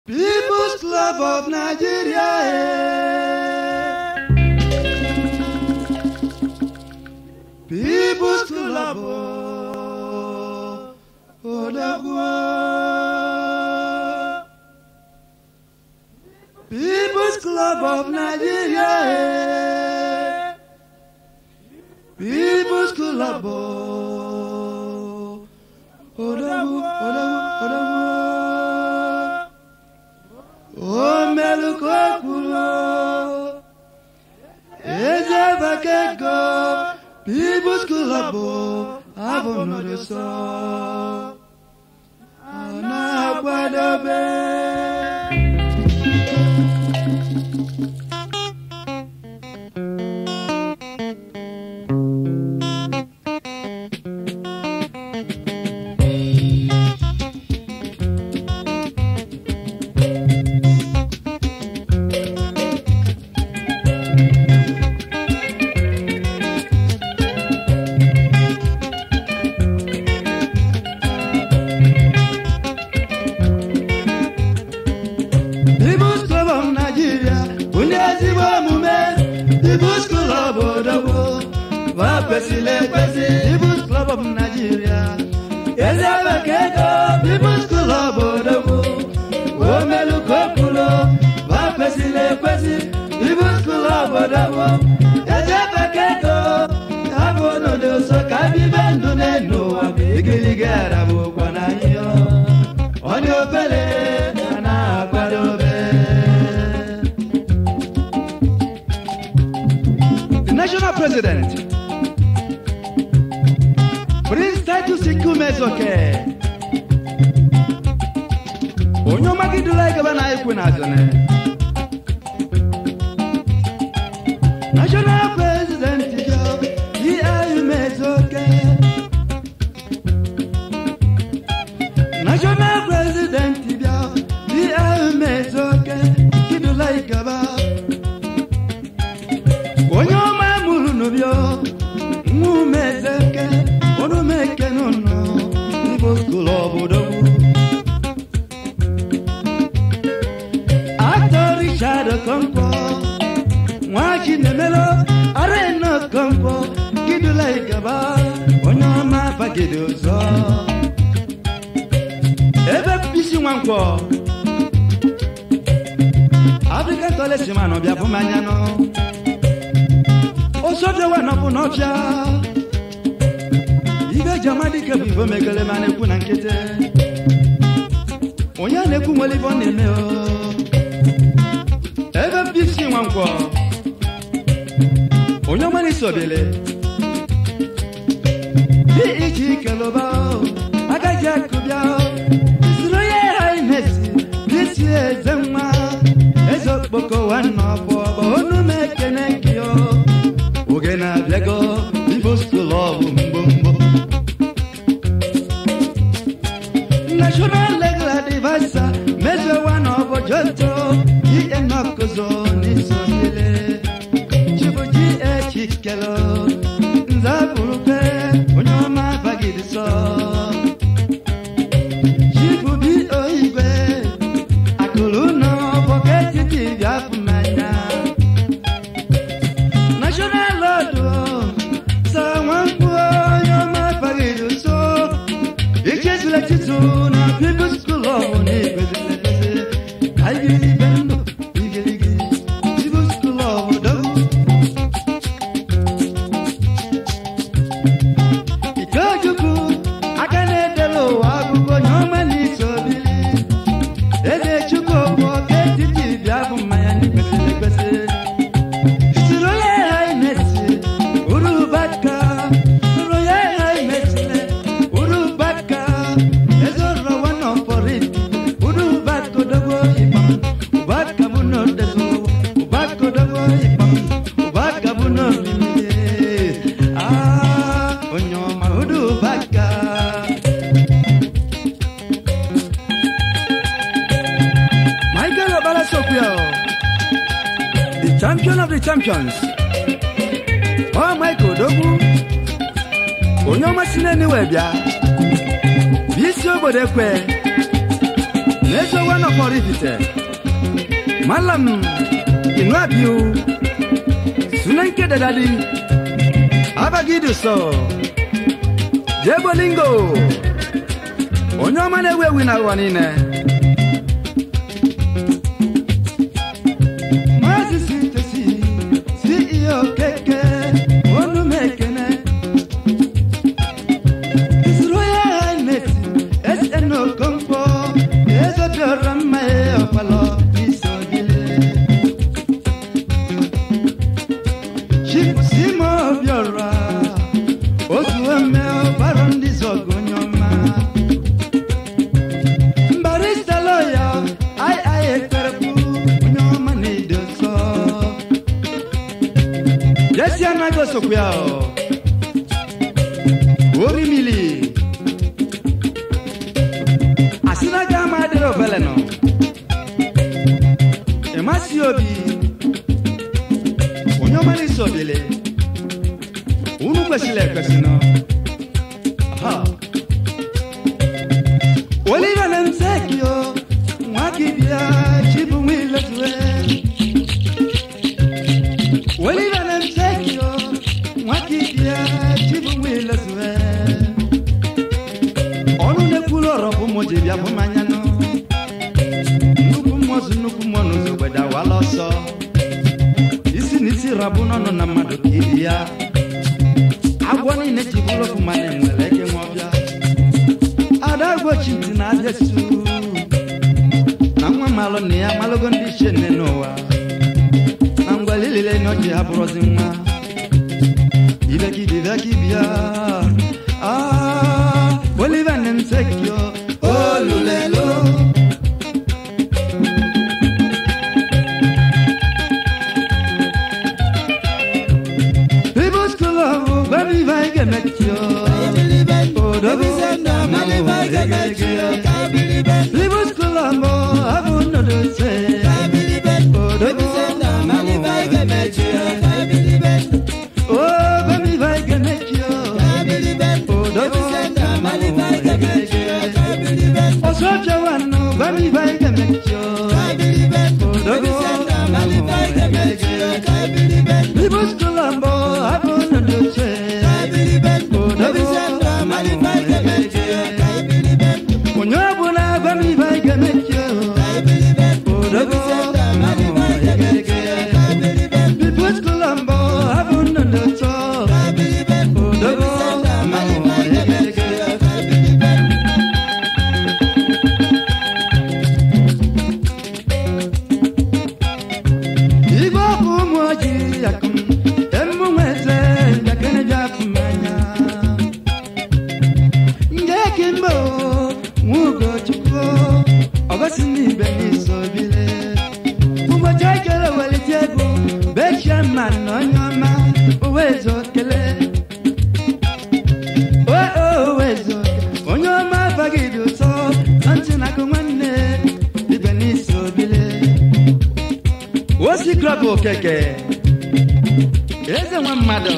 People's Club of Nigeria. eh. People's Club of Odagwa. People's Club of Nigeria. eh. People's Club of Odagwa. Odagwa. Odagwa. O melukokulo Eze bakego People's Club Abonodoso Ana akwadobe People's Club of Nigeria Ndị ezigbo omume People's Club Odogwu Va kwesịrị ekwesị People's Club of Nigeria Eze bekego People's Club Odogwu Omelukokulo Va kwesịrị ekwesị People's Club Odogwu Eze bekego Abụ n'ụdị ụsọ ka bibe ndụ n'elu ụwa Igirigi arabụkwa na ihe ọ dị obere a na-akwadobe The national president Prince Titus Ikumezoke onye ọmagidula igaba na ikwu na azụne national president yo yi Umezoke national president bịa di Umezoke kidula igaba onye ọma mụrụ n'ụbịọ nwa Umezoke onumeke n'ụlọ igbo skul obodo actor Richard Okonkwo nwa Chinemelo Arena Okonkwo kidula igaba onye ọma bagide ọzọ ebe bisi nwankwọ african toilet man ọbịa bụ mmanya nọ osodewa nọbụ n'ọbịa ibe ji amadike bụ igbo megele ma na-ekwu na nkịtị onye a na-ekwu nwere ibe ọ na-eme o ebe bisi nwankwọ onye ọma na-eso obele dị iji kelụba agaghị akụbịa soro ya ha imesi bisi eze nwa eze okpoko nwanne ọbụ ọbụ onu m ekene gị o oge na-abịago igbo skul ọbụ mgbomgbo national legal advisor mezewa na ọbụ joto ihe nọkụzo n'isobile chibuji echikelo nzapụrụkwe onye ọma bagidi sọ chibubi oigwe akụrụ nọ bọketi tv afụ mmanya national lọdụ sa nwankwu onye ọma bagidi so ichezula chitu na people's school ọbụ na igwezilebeze aigiri ibe ndụ igirigi people's school ọbụ dogu Ikechukwu aka na-edela ụwa akụkọ onye ọma n'iso bili eze chukwu bụ ọka etiti bịa bụ mmanya n'ekwesịrị ekwesị siri onye ha imesi urubaka siri onye ha imesile urubaka eze rọwa nọfọrit urubaka odogwo ịkpam ụbaka bụ n'odezo ụbaka odogwo ịkpam ụbaka bụ n'orimiri ah onye ọma urubaka Michael Obala Sokwio, the champion of the champions. Oh, Michael Dogu, onye ọma si n'eniwe bịa, bụ isi obodo ekwe, n'ezo wana kpọrọ ifite malam inu abiu sunan ke da dadi abagidu so jebolingo onye ọma na-ewu ewu na ụwa niile maazị sitesi ceo keke onu m ekene His Royal Highness SN Okonkwo eze bịara mma ya ọkpalọ n'isogide Chief Simo Obiora otu ome ọgbara ndị zọgụ onye ọma Barrister lawyer ai ai ekperekwu onye ọma na-edo nsọ Jesi anaghị osokwu ya ọ orimili asinaga ama adịrị obele nọ ịmasị obi onye ọma n'isi obele unu kwesịrị ekwesị nọ Aha. oliver na msekio nwa gị bịa chibu nwa iletue oliver na msekio nwa gị bịa chibu nwa iletue ọnụ na-ekwuru ọrọ bụ mụ ji bịa bụ mmanya nụ nnukwu mmụọ zụ nnukwu mmụọ n'ụzọ gbede awala ọsọ isi na isi rabụ n'ọnụ na mmadụ ka ibi ya agwọ niile ji bụrụ ofu mana enwere eke nwa ọbịa ada gbochi ntị na abịa su na nwa malụ na ya malụgo ndị ichie nne n'ụwa na ngwali lile na ọjị ha bụrụzi nwa ibekidi ibekibia ah oliver nemsekio olulelo People school of baby vige mekio Odobo People school of mo abu no do se Odobo Oh baby vige mekio Odobo Osoja wano baby vige mekio People school of mo abu no do se Onye ọbụla gwa m ibe anyị ga-emechi odogo Pipo skul mbọ abụ nnụnụ ụtọ odogo igwe ọkụ ụmụ ojii akụm emume eze njakịrị bịa afụ mmanya nge kimbo nwugochukwu ọgosi n'ibe n'iso bile ụbọchị ekele welite egwu bechie mma na onye ọma owezo kele owezo onye ọma abaghị dị ụtọ na ntị na akụ nwanne ibe n'iso bile osi klọb okeke eze nwa mmadụ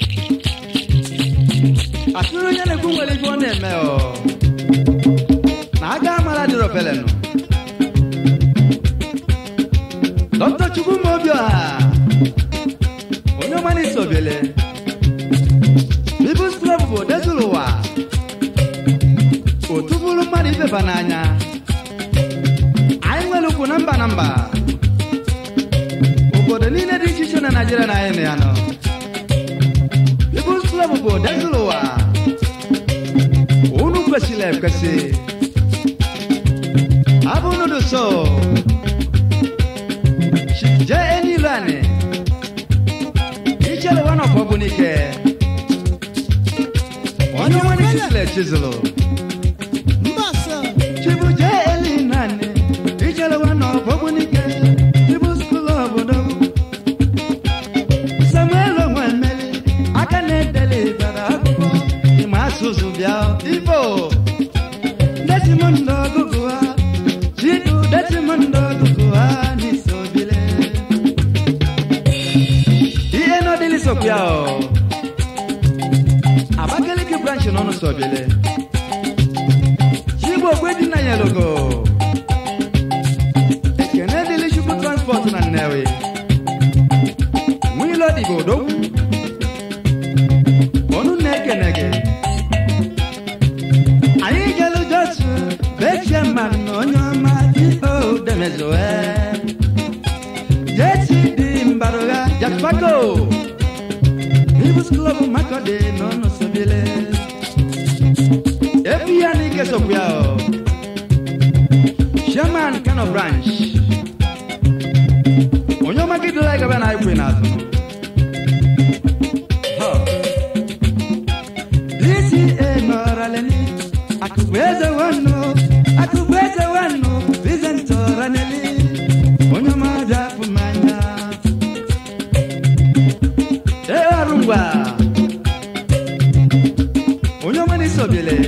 atụrụ onye na-ekwu nwere ife ọ na-eme ọ na aga amara dịrị ofelenụ dọkịta chukwu mobioha onye ọma na-eso obele bibus klọb bụ odezuru ụwa otu bụrụ mmadụ ibeba n'anya anyị nwere ukwu na mba na mba obodo niile dị iche iche na naijiria na anyị na ya nọ People's Club bụ odezuru ụwa unu kwesịrị ekwesị abụ nudu so je enilu ani ichere wana ọfọ bụ n'ike onye nwere chisịrị echizụlụ chibu je eli nani ichere wana ọfọ bụ n'ike People's Club obodo samuel onwemeli aka na-edeli bara akwụkwọ ịma asụsụ bịa igbo desimondo ọgụgụ ha chidu desimondo ọgụgụ ha n'isobile ihe n'ọdịlị sokwa o abakaliki branch n'ọnụ sobile chigbo ogwe dị na yelogo igodo onu na-ekene gị anyị jelu josu bechie mmanụ na onye ọma iko demezoe jesi dị mbarụgha jaspago ibus klọb makọdị n'ọnụ sobile efi ya n'ike sokwu ya o Sherman Kano branch onye ọma gị dịla gaba na ikwe n'azụ Ha. DCA nọrọleni akụkụ eze nwannu akụkụ eze nwannu Vincent Oraneli onye ọma bịa fụ mmanya ee ọrụ ngwa onye ọma n'isobele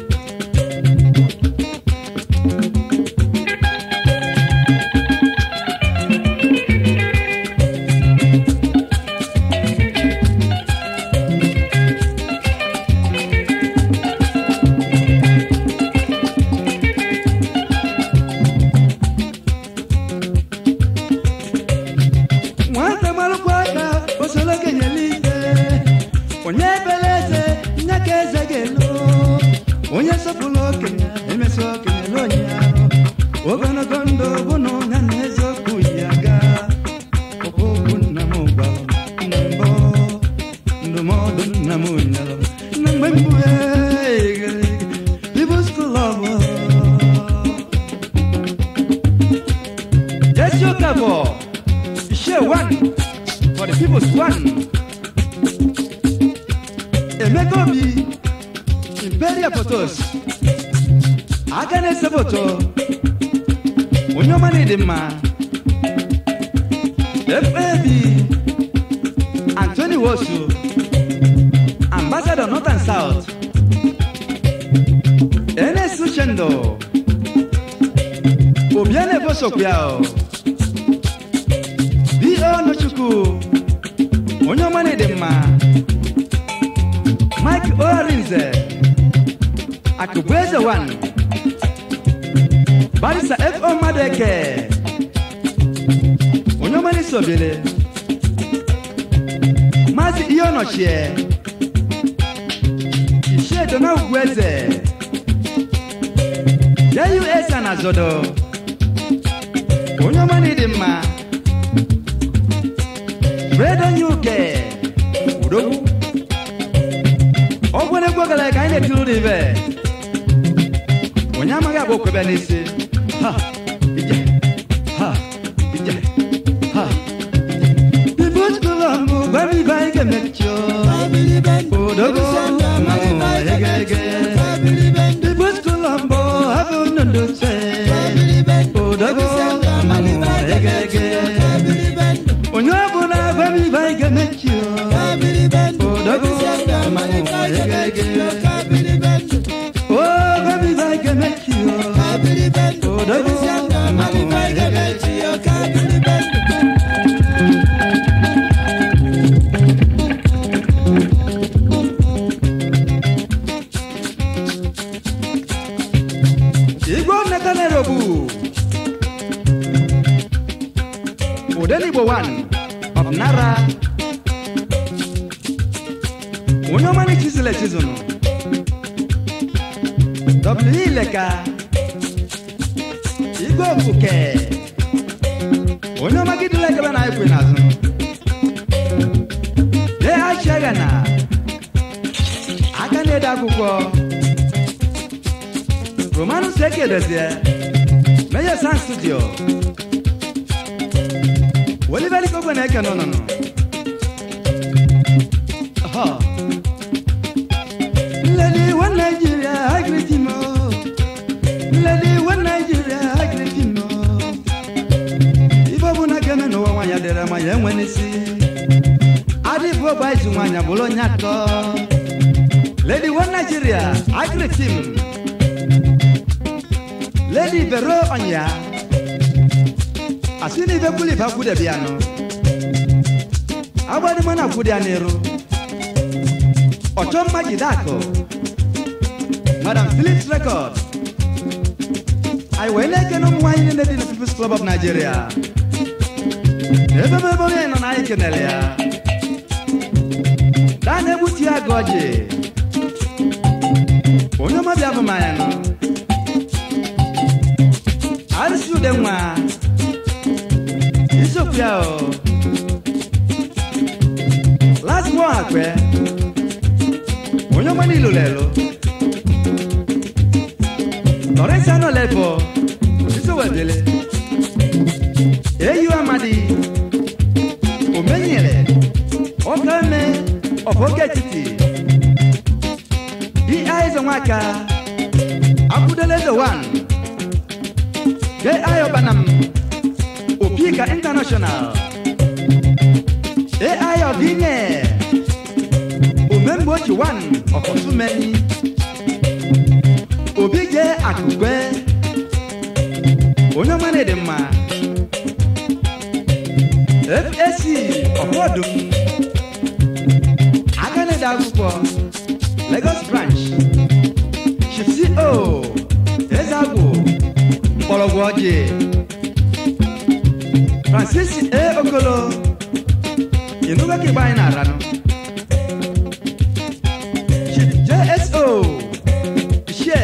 nwata malụkwa aka osoro kenyela ike onye ebere eze nye ka eze ga-elu onye sọpụrụ okenye emesi okenye na onye ahụ ogologo ndụ bụ na onye na eziokwu yi aga okwu nna m gwara m na mbụ ndụmọdụ nna m nyere m na mgbe mbụ People's Club Jesse Okafor share one for the people's one. Emeka Obi, Imperial Photos, aka na-ese foto, onye ọma na-ede mma, FAB, Anthony Wosu, Ambassador North and South, NS Uchendo, Obiane Bosokwuao, B.O. Nochukwu onye ọma na-ede mma Mike Orinze Akụbueze 1 Barisa F.O. Madeke onye ọma na-esobele Maazị ihe ọnọchie Ishie na Ugwueze JUS na Zodo onye ọma na-ede mma Fredo Nyuke Udogwu ọgwụ na-egwu ogala ka anyị na-etiri ụlọ ibe onye amaghị agba okwebe n'isi ha ije ha ije ha People's Club gwa m ibe anyị ga-emechi Udogwu mmanwụ ege ege People's Club hapụ ndụ se Udogwu mmanwụ ege ege onye ọbụla gwa m ibe anyị ga-emechi Odogwu mmanwụ ege ege o gwa m ibe anyị ga-emechi Odogwu mmanwụ ege ege igwe nneta na-erobu Odenigbo 1 of Nara onye ọma n'echizụla echizụnụ W Ileka igwe ofuke onye ọma gidula ekebe na ekwe n'azụ de achiaga na aka na-ede akwụkwọ romanus ekedozie meya san studio Oliveri kogwe na-eke n'ụnụnụ Aha. Lady one Nigeria, I greet him oh. Lady one Nigeria, I greet him oh. Ife bụ na geme n'ụwa nwanyị dịrị ma ya enwe n'isi adịbụ ọgba izu nwanyị bụrụ onye atọ Lady one Nigeria, I greet him Lady Vero Onya asị na ife kwuli ife akwụdebi anụ agbadịma na akwụdị ya n'iru ọchọ mma jide akụ madam philips record anyị wee na-ekene ụmụ nwaanyị niile dị na peoples club of nigeria ebe ebe onye nọ na anyị kenere ya daa na-egbutu ya gị ọjị onye ọma bịa bụ mmanya nọ arụsị ude nwa isiokwu ya o last one akpẹ onye ọma niile lelo lọrẹsì anọ lẹbọ isowedele eyi amadi omenyere ọkame ọfọge etiti di aizo nwaka akwụdelezo wan ge ayobanam opika international ai ọdịnye omemgbe ochi wan ọkọtumeni obi je akụkwe onye ọmana dị mma fac ọkọdụm aka na-ede akwụkwọ lagos branch chifsi o ezagwụ mgbọrọgwụ ọjị francis a okolo inuga ke bayan na rano chief jso ishe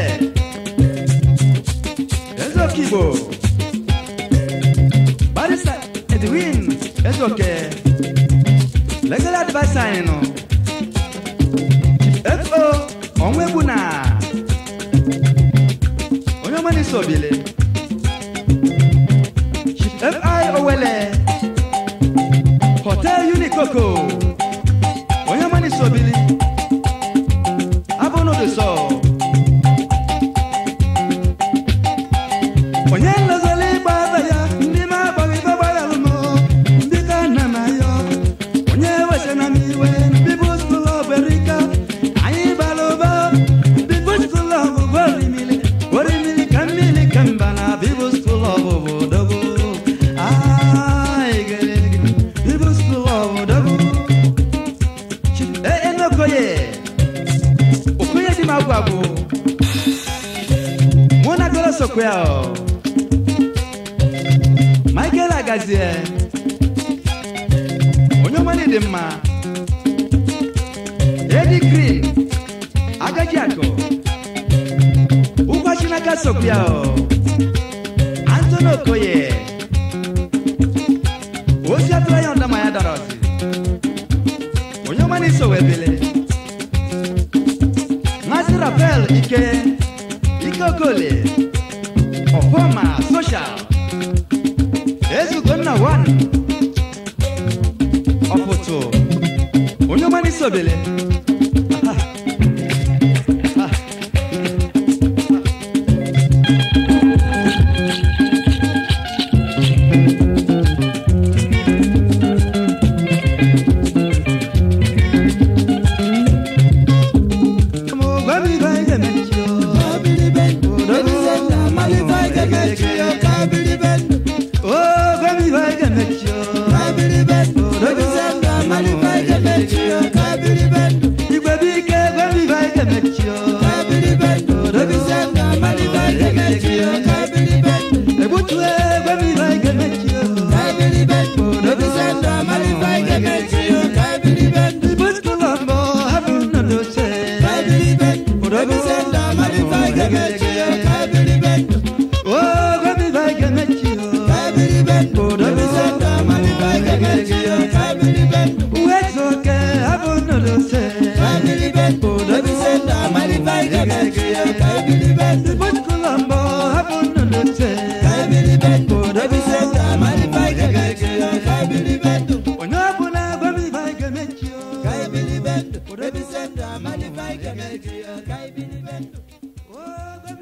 ezo kibo barista edwin ezoke legal adviser anyị nọ chief fo ọnwa egbu na onye ọma n'isi obile chief fi owele hotel unikoko onye ọma n'isi obili abụ n'ụdị sọ onye nlozoli ịgba aba ya ndị ma agbaghị ibe gbaghalụ m ndị ka nna m ayọ onye wesana m iwe bibụ skul ọberika anyị bara ụba bibụ skul ọbụbụ orimili orimili ka mmiri ka mba na bibụ skul ọbụbụ dogo bibụ skul ọbụdogo enokoye okoye dị m agwụ agwụ mụ na goro sokwe ya michael agazie onye ọmana dị mma edi green agaji akụ ụgwa chinaka sokwe ya antoni okoye ozi atụrụ ya ndama ya dara ọsị onye ọmana iso webele Mazi Rafael Ike Ike Okole Ọfọma Social Ezugonna One Ọpụtụ onye ọma n'isi obele Aha. Ah. onye ọbụla gwa m ibe anyị ga-emechi o. Ka ebili bendo, rebi senda, malifai kemeki, ka ebili bendo. Oh, gwa